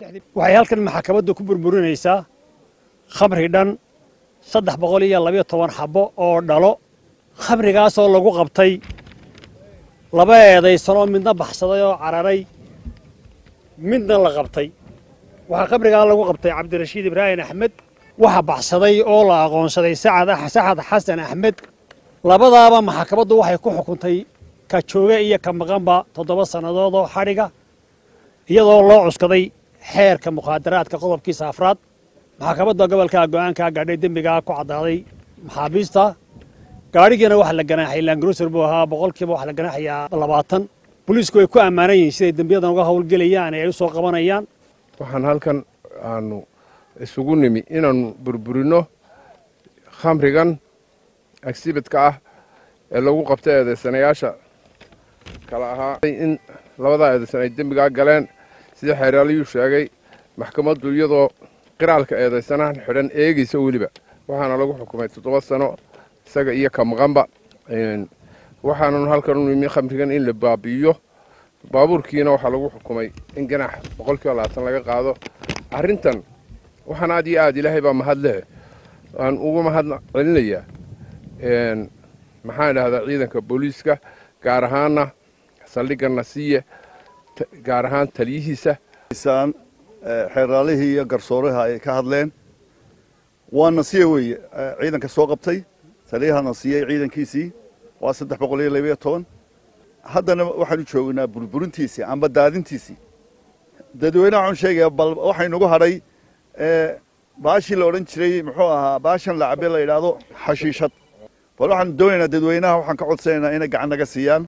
waxay halkan maxkamaddu ku burburinaysaa khamri dhan saddex boqol iyo labayo toban xabbo oo dhalo khamrigaasoo lagu qabtay laba eedaysanoo midna baxsaday oo cararay midna la qabtay waxaa khamrigaa lagu qabtay cabdirashiid ibraahim axmed waxa baxsaday oo la aqoonsaday sacad saxad xasan axmed labadaaba maxkamaddu waxay ku xukuntay ka jooge iyo ka maqanba toddoba sannadood oo xadhiga iyadoo loo cuskaday xeerka mukhaadaraadka qodobkiisa afraad maxkamadda gobolka go'aankaa gaadhay dembigaa ku caddaaday maxaabiista gaadhigiina waxa la ganaaxay langrusar buu ahaa boqolkiiba waxa la ganaaxayaa labaatan booliisku way ku ammaanan yihiin siday dembiyadan uga howlgelayaan ee ay u soo qabanayaan waxaan halkan aanu isugu nimi inaannu burburinno khamrigan agsibidka ah ee lagu qabta eedaysanayaasha kala ahaa in labadaa eedaysan ay dembigaa galeen sidii xeeraaliyuu sheegay maxkamaddu iyadoo qiraalka eedaysanahan xidhan eegaysa weliba waxaana lagu xukumay toddoba sano isaga iyo ka maqanba waxaananu halkan u nimi khamrigan in la baabi'iyo baabuurkiina waxaa lagu xukumay in ganax boqolkiiba labaatan laga qaado arrintan waxaan aad iyo aad ilaahay baa mahad leh aan ugu mahad celinayaa maxaan idhahdaa ciidanka booliiska gaar ahaana saldhigga nasiye gaar ahaan taliyihiisa xeeraalihii iyo garsooraha ay ka hadleen waa nasiye weeye ciidanka soo qabtay taliyaha nasiye ciidankiisii waa saddex boqol iyo labayo toban haddana waxaanu joognaa burburintiisii amba daadintiisii dadweynaha waxaan sheegaya bal waxaynugu hadhay baashii la odhan jiray muxuu ahaa baashan lacabe la yidhaahdo xashiishad bal waxaan doonaynaa dadweynaha waxaan ka codsanaynaa inay gacan naga siiyaan